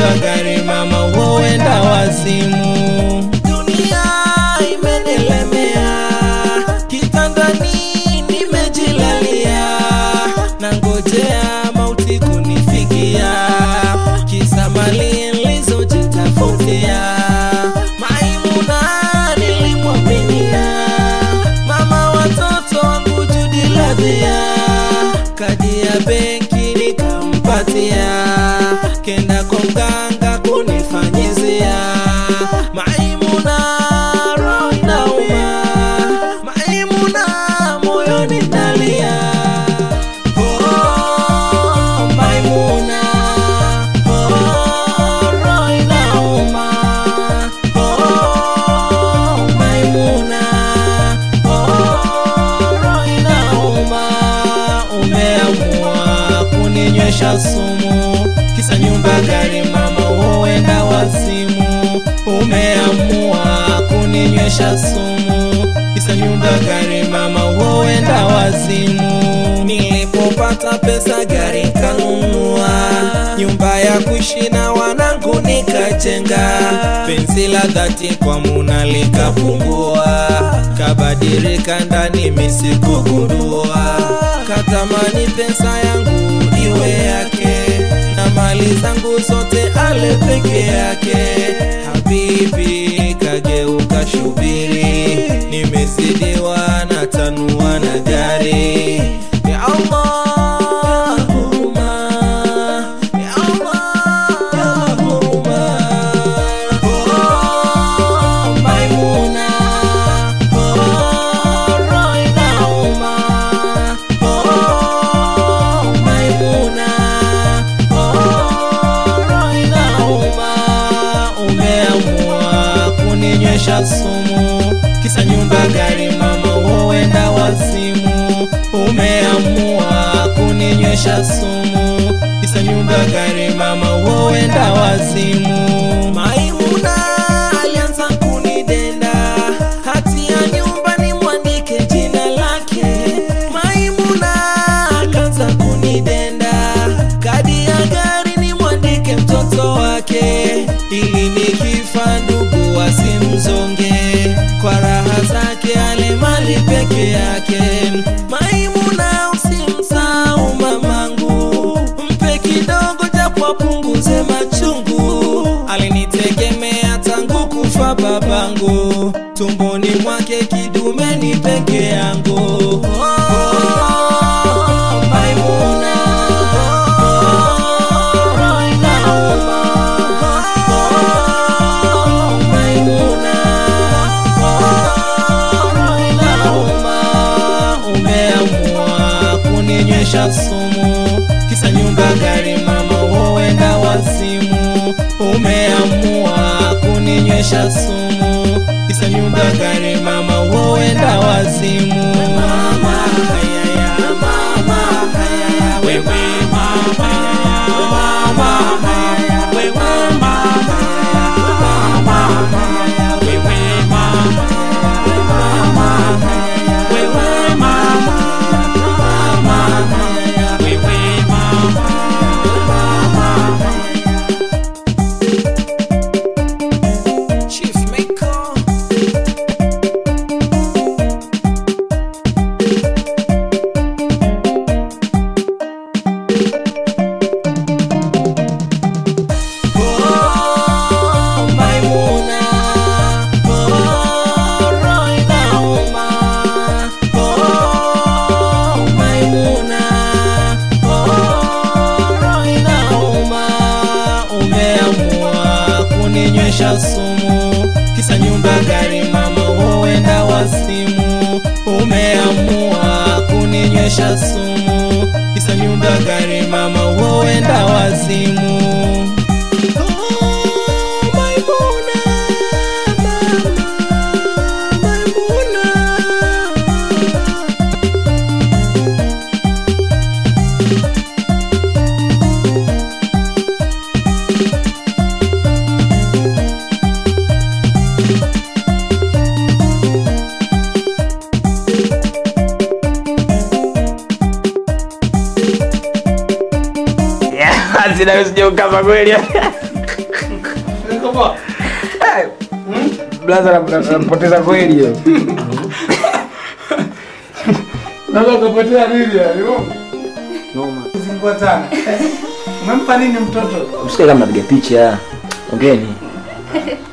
nyumba gari mama huenda wazimu dunia imenilemea kitandani nimejilalia na ngojea mauti kunifikia kisa mali nilizojitafutia maimuna nilimwaminia mama watoto wangu judiladhia kadi ya benki nikampatia kenda kwa mganga kunifanyizia maimuna roho inauma maimuna moyoni nalia Oh, Maimuna. Oh, roho inauma. Oh, Maimuna. Oh, roho inauma. Umeamua kuninywesha sumu kisa nyumba gari mama huenda wazimu umeamua kuninywesha sumu kisa nyumba gari mama huenda wazimu nilipopata pesa gari kanunua nyumba ya kuishi na wanangu nikajenga penzi la dhati kwa muna likapungua kabadilika ndani misikugundua katamani pesa yangu iwe yake na mali zangu zote ale peke yake habibi kageuka shubiri nimezidiwa na tanua na gari ya Allah huruma ya Allah ya huruma oh Maimuna oh roho inauma oh Maimuna oh roho inauma umeamua kuninywesha sumu kisa nyumba gari mama huenda wazimu umeamua kuninywesha sumu kisa nyumba gari mama huenda wazimu maimuna alianza kunidenda hati ya nyumba ni mwandike jina lake maimuna akaanza kunidenda kadi ya gari ni mwandike mtoto wake ili nikifa ndugu wasimzonge kwa raha zake ale mali peke yake maimuna usimsahau mamangu mpe kidogo japo apunguze machungu alinitegemea tangu kufa babangu tumboni mwake kidumeni peke yangu oh, Maimuna. Oh, roho inauma. Oh, Maimuna. Oh, roho inauma. umeamua kuninywesha sumu kisa nyumba gari mama huenda wazimu umeamua kuninywesha sumu kisa nyumba gari mama huenda wazimu mama hayaya mama hayaya wewe mama hayaya mama hayaya wewe mama hayaya mama hayaya wewe mama hayaya mama hayaya wewe mama mama hayaya wewe mama Chief Maker Oh, Maimuna. Oh, roho inauma. Oh, Maimuna. Oh, roho inauma. Umeamua kuninywesha sumu kisa nyumba gari mama huenda wazimu umeamua kuninywesha sumu kisa nyumba gari mama huenda wazimu Oh, Maimuna, mama, Maimuna. Yeah, sina usije ukava kweli Iko poa. Blaza nampoteza kweli hiyo. Naweza kupotea nini yani? Noma. Zingua sana. Umempa nini mtoto? Msikie kama napiga picha. Ongeni.